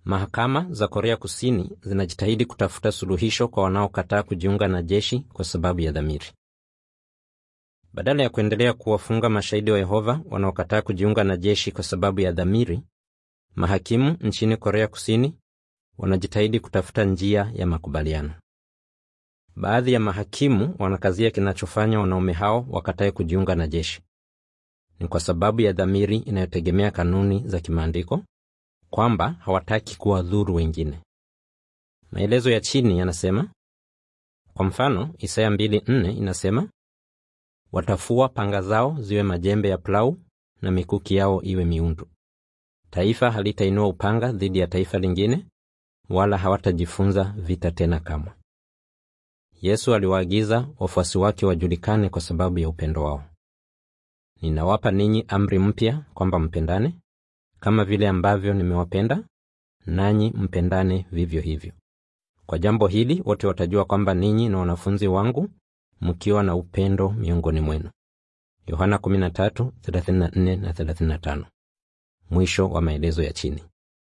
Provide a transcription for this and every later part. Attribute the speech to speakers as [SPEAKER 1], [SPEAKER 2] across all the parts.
[SPEAKER 1] Mahakama za Korea Kusini zinajitahidi kutafuta suluhisho kwa wanaokataa kujiunga na jeshi kwa sababu ya dhamiri. Badala ya kuendelea kuwafunga mashahidi wa Yehova wanaokataa kujiunga na jeshi kwa sababu ya dhamiri, mahakimu nchini Korea Kusini wanajitahidi kutafuta njia ya makubaliano. Baadhi ya mahakimu wanakazia kinachofanya wanaume hao wakatae kujiunga na jeshi ni kwa sababu ya dhamiri inayotegemea kanuni za kimaandiko, kwamba hawataki kuwadhuru wengine. Maelezo ya chini yanasema, kwa mfano, Isaya 2:4 inasema, watafua panga zao ziwe majembe ya plau na mikuki yao iwe miundu. Taifa halitainua upanga dhidi ya taifa lingine, wala hawatajifunza vita tena kamwe. Yesu aliwaagiza wafuasi wake wajulikane kwa sababu ya upendo wao. Ninawapa ninyi amri mpya, kwamba mpendane kama vile ambavyo nimewapenda, nanyi mpendane vivyo hivyo. Kwa jambo hili wote watajua kwamba ninyi ni wanafunzi wangu, mkiwa na upendo miongoni mwenu. Yohana 13:34 na 35. Mwisho wa maelezo ya chini.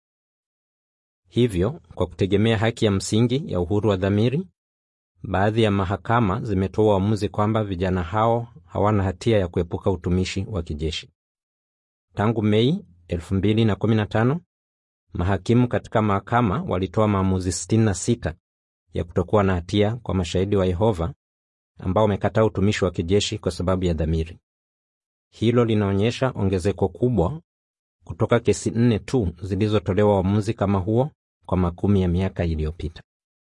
[SPEAKER 1] Hivyo, kwa kutegemea haki ya msingi ya uhuru wa dhamiri, baadhi ya mahakama zimetoa uamuzi kwamba vijana hao hawana hatia ya kuepuka utumishi wa kijeshi. Tangu Mei 2015, mahakimu katika mahakama walitoa maamuzi 66 ya kutokuwa na hatia kwa mashahidi wa Yehova ambao wamekataa utumishi wa kijeshi kwa sababu ya dhamiri. Hilo linaonyesha ongezeko kubwa kutoka kesi nne tu zilizotolewa uamuzi kama huo kwa makumi ya miaka iliyopita.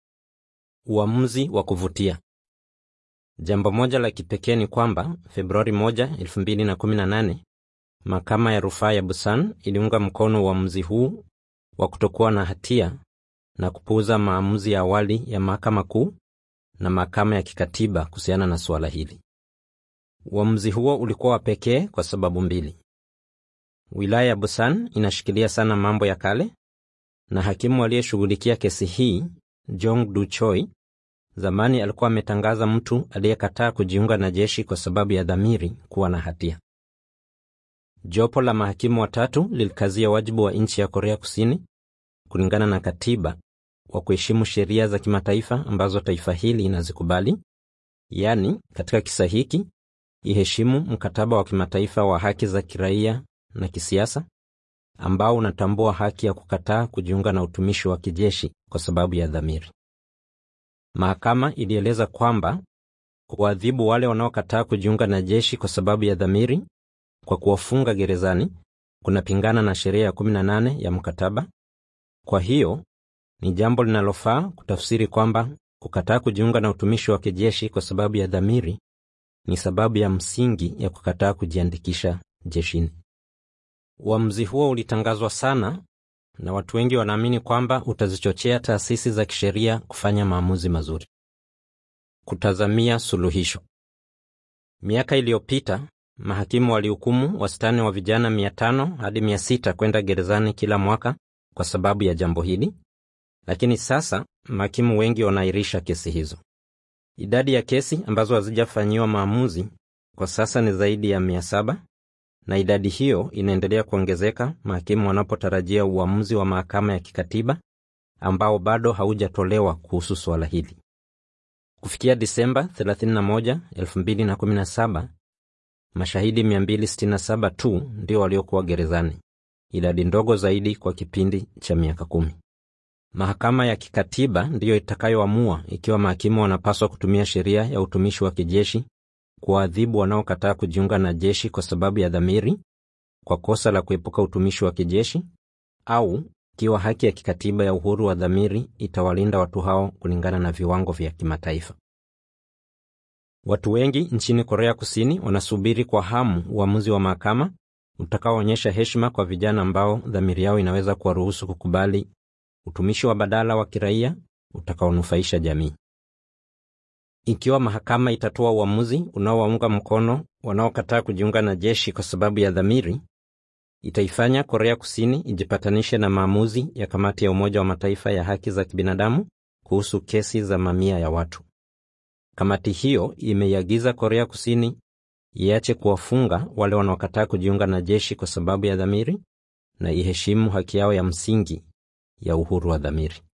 [SPEAKER 1] Uamuzi wa kuvutia. Jambo moja la kipekee ni kwamba Februari 1, 2018, mahakama ya rufaa ya Busan iliunga mkono uamuzi huu wa kutokuwa na hatia na kupuuza maamuzi ya awali ya mahakama kuu na mahakama ya kikatiba kuhusiana na suala hili. Uamuzi huo ulikuwa wa pekee kwa sababu mbili. Wilaya ya Busan inashikilia sana mambo ya kale na hakimu aliyeshughulikia kesi hii Jong Du Choi zamani alikuwa ametangaza mtu aliyekataa kujiunga na jeshi kwa sababu ya dhamiri kuwa na hatia. Jopo la mahakimu watatu lilikazia wajibu wa nchi ya Korea Kusini kulingana na katiba wa kuheshimu sheria za kimataifa ambazo taifa hili inazikubali, yaani katika kisa hiki iheshimu mkataba wa kimataifa wa haki za kiraia na kisiasa ambao unatambua haki ya kukataa kujiunga na utumishi wa kijeshi kwa sababu ya dhamiri. Mahakama ilieleza kwamba kuwaadhibu wale wanaokataa kujiunga na jeshi kwa sababu ya dhamiri kwa kuwafunga gerezani kunapingana na sheria ya 18 ya mkataba. Kwa hiyo ni jambo linalofaa kutafsiri kwamba kukataa kujiunga na utumishi wa kijeshi kwa sababu ya dhamiri ni sababu ya msingi ya kukataa kujiandikisha jeshini. Uamuzi huo ulitangazwa sana na watu wengi wanaamini kwamba utazichochea taasisi za kisheria kufanya maamuzi mazuri. Kutazamia suluhisho. Miaka iliyopita mahakimu walihukumu wastani wa vijana 500 hadi 600 kwenda gerezani kila mwaka kwa sababu ya jambo hili, lakini sasa mahakimu wengi wanaahirisha kesi hizo. Idadi ya kesi ambazo hazijafanyiwa maamuzi kwa sasa ni zaidi ya 700 na idadi hiyo inaendelea kuongezeka mahakimu wanapotarajia uamuzi wa mahakama ya kikatiba ambao bado haujatolewa kuhusu suala hili. Kufikia Disemba 31, 2017, mashahidi 267 tu ndio waliokuwa gerezani, idadi ndogo zaidi kwa kipindi cha miaka kumi. Mahakama ya kikatiba ndiyo itakayoamua ikiwa mahakimu wanapaswa kutumia sheria ya utumishi wa kijeshi kuwaadhibu wanaokataa kujiunga na jeshi kwa sababu ya dhamiri kwa kosa la kuepuka utumishi wa kijeshi au ikiwa haki ya kikatiba ya uhuru wa dhamiri itawalinda watu hao kulingana na viwango vya kimataifa. Watu wengi nchini Korea Kusini wanasubiri kwa hamu uamuzi wa mahakama utakaoonyesha heshima kwa vijana ambao dhamiri yao inaweza kuwaruhusu kukubali utumishi wa badala wa kiraia utakaonufaisha jamii. Ikiwa mahakama itatoa uamuzi unaowaunga mkono wanaokataa kujiunga na jeshi kwa sababu ya dhamiri, itaifanya Korea Kusini ijipatanishe na maamuzi ya kamati ya Umoja wa Mataifa ya haki za kibinadamu kuhusu kesi za mamia ya watu. Kamati hiyo imeiagiza Korea Kusini iache kuwafunga wale wanaokataa kujiunga na jeshi kwa sababu ya dhamiri na iheshimu haki yao ya msingi ya uhuru wa dhamiri.